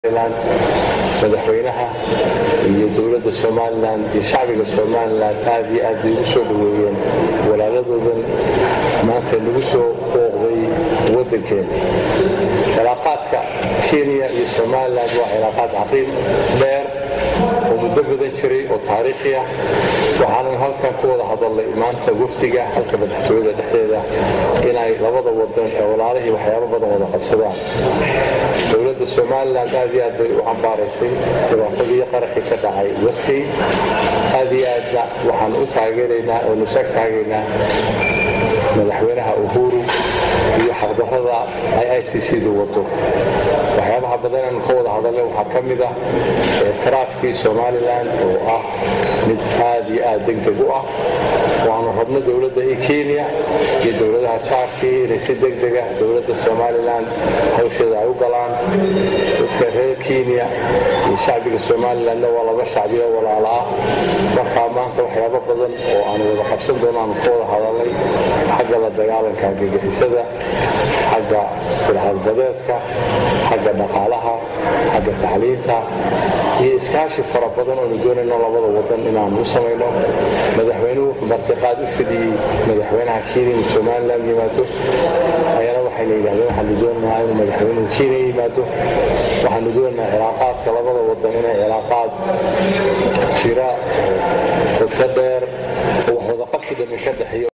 madaxweynaha iyo dowladda somalilan iyo shacbiga somalilan aad iyo aad bay ugu soo dhoweeyeen walaaladoodan maanta nagu soo booqday waddankeena cilaaqaadka kenya iyo somalilan waa cilaaqaad caqiim dheer oo muddo badan jiray oo taariikhi ah waxaanan halkan ku wada hadalnay maanta wafdiga halka madaxtooyada dhexdeeda inay labada wadan ee walaalihii waxyaabo badan wada qabsadaan dowladda somalilan aad iyo aad bay u cambaaraysay dhibaatadii qaraxii ka dhacay waskay aad iyo aadna waxaan u taageeraynaa oo nusaag taagaynaa madaxweynaha uhuru iyo xaqdarrada ay i c c-du wado waxyaabaha badan aanu ka wada hadalnay waxaa ka mid ah ictiraafkii somalilan oo ah mid aad iyo aad degdeg u ah waanu rabno dowladda i kenya iyo dowladaha jaarkii inay si degdega dowladda somalilan hawsheeda ay u galaan dadka reer kenya iyo shacbiga somalilanna waa laba shacbiyo walaala ah markaa maanta waxyaabo badan oo aanu wada qabsan doono aanu ka wada hadalnay xagga la dagaalanka argagixisada xagga fircadbadeedka xagga dhaqaalaha xagga tacliinta iyo iskaashi fara badan oonu doonayno labada wadan inaanu u samayno madaxweynuhu wuxuu martiqaad u fidiyey madaxweynaha kenya in somalilan yimaado ayana waxayna yidhahdeen waxaanu doonaynaa inuu madaxweynuhu kenya yimaado waxaanu doonaynaa cilaaqaadka labada wadan inay cilaaqaad jira qoto dheer oo wax wada qabsi dhami ka dhexeeyo